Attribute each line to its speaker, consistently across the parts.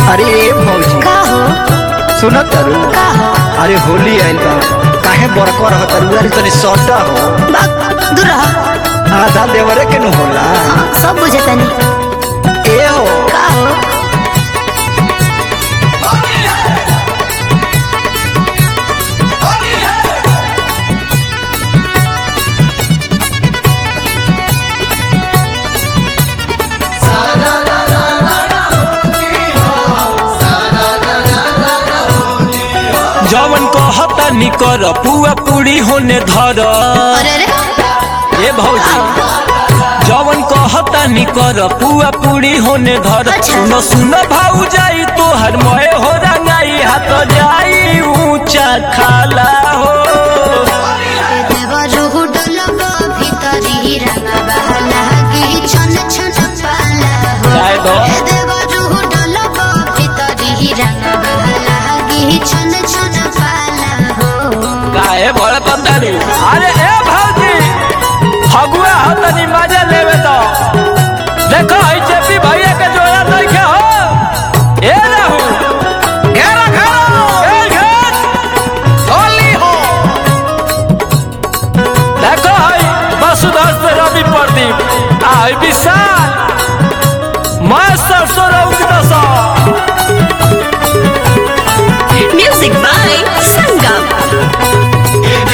Speaker 1: अरे ए भौजी
Speaker 2: का हो
Speaker 1: सुनत तारू
Speaker 2: का हो
Speaker 1: अरे होली आइल बा काहे बड़को रह तारू अरे तनी सटा हो
Speaker 2: बाक दूर रह
Speaker 1: आधा देवरे के न होला
Speaker 2: हाँ, सब बुझे तनी
Speaker 1: ए हो
Speaker 2: का हो
Speaker 3: जवन कहता निकर पुआ पूरी होने धर
Speaker 2: अरे अरे
Speaker 3: ए भौजी जवन कहता निकर पुआ पूरी होने धर
Speaker 2: अच्छा।
Speaker 3: सुनो सुनो भाऊ जाई तोहर मोए हो रंगाई हाथ जाई ऊंचा खाला हो
Speaker 2: देवरुहु डोलबो भितरी रंगबा लागी छन छन पाला हो
Speaker 3: जाए दो।
Speaker 2: ए देवरुहु डोलबो भितरी रंगबा लागी छन छन पाला हो
Speaker 3: काहे बड़ पतारी अरे ए भौजी फगुआ हो तनी मजा लेवे तो देखो ई चेपी भैया के जोया नहीं के हो ए रहू घेरा घेरा ए घेर होली हो देखो हई वसुधर से रवि प्रदीप आई विशाल मैं सरसों रंग दसा
Speaker 2: म्यूजिक बाय संगम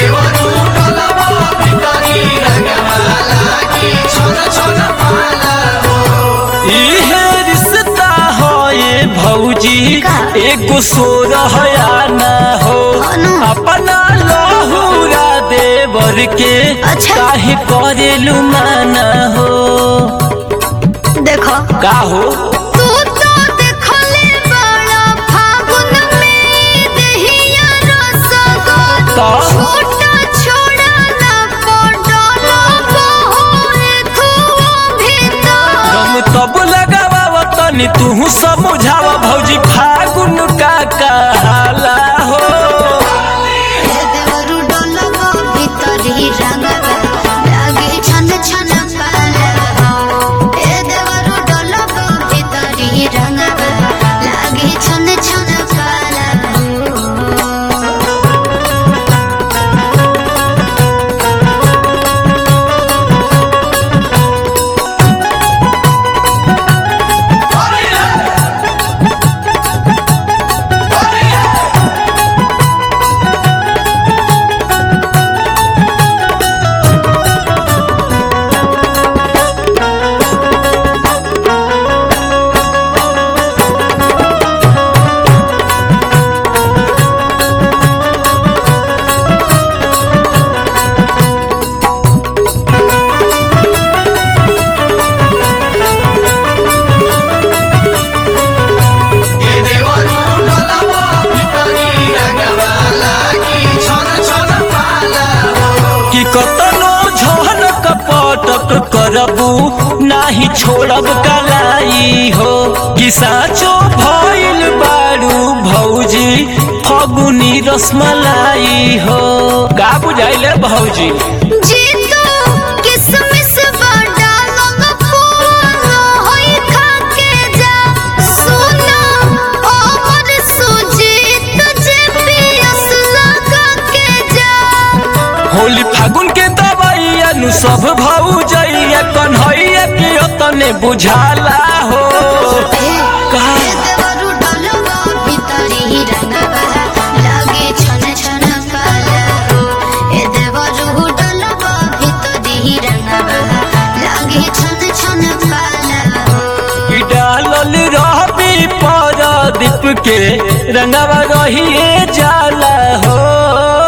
Speaker 3: इहे रिश्ता हो ये भौजी
Speaker 2: का?
Speaker 3: एगो सोरहया ना हो
Speaker 2: अनु।
Speaker 3: अपना लहुरा देवर के
Speaker 2: अच्छा।
Speaker 3: काहे करेलु माना हो
Speaker 2: देखो
Speaker 3: का हो
Speaker 2: तू तो देखले बड़ा फागुन में देहिया रसगो
Speaker 3: का?
Speaker 2: छोटा छोड़ा ना पडलो बहुरे धुओ भीतर
Speaker 3: हम तब लगावा तनी तू समझावा भौजी फागुन का कहाला हो
Speaker 2: ए देवरु डोलबो भीतरी रंगबा लागे छन छन पाला हो ए देवरु डोलबो भीतरी रंगबा लागे छन छन पाला हो
Speaker 3: कि कतनो झन कपटक करबू नाही छोड़ब कलाई हो कि साचो भइल बारू भौजी फगुनी रसमलाई हो का बुझाइले भौजी
Speaker 2: जीतू किसमिस बड़ा लंग फूलो होई खाके जा सुनो ओमर सुजीत जे पियस लगा के जा
Speaker 3: होली फागुन के दवाइया नु सब भौजैया कन्हैया के तने बुझाला हो का?
Speaker 2: ए देवरु डोलबो भितरी रंगबा लागे छन छन पाला हो ए देवरु डोलबो भितरी रंगबा लागे छन छन पाला हो
Speaker 3: ई डालल रहबी पर दीप के रंगवा रहिए जाला हो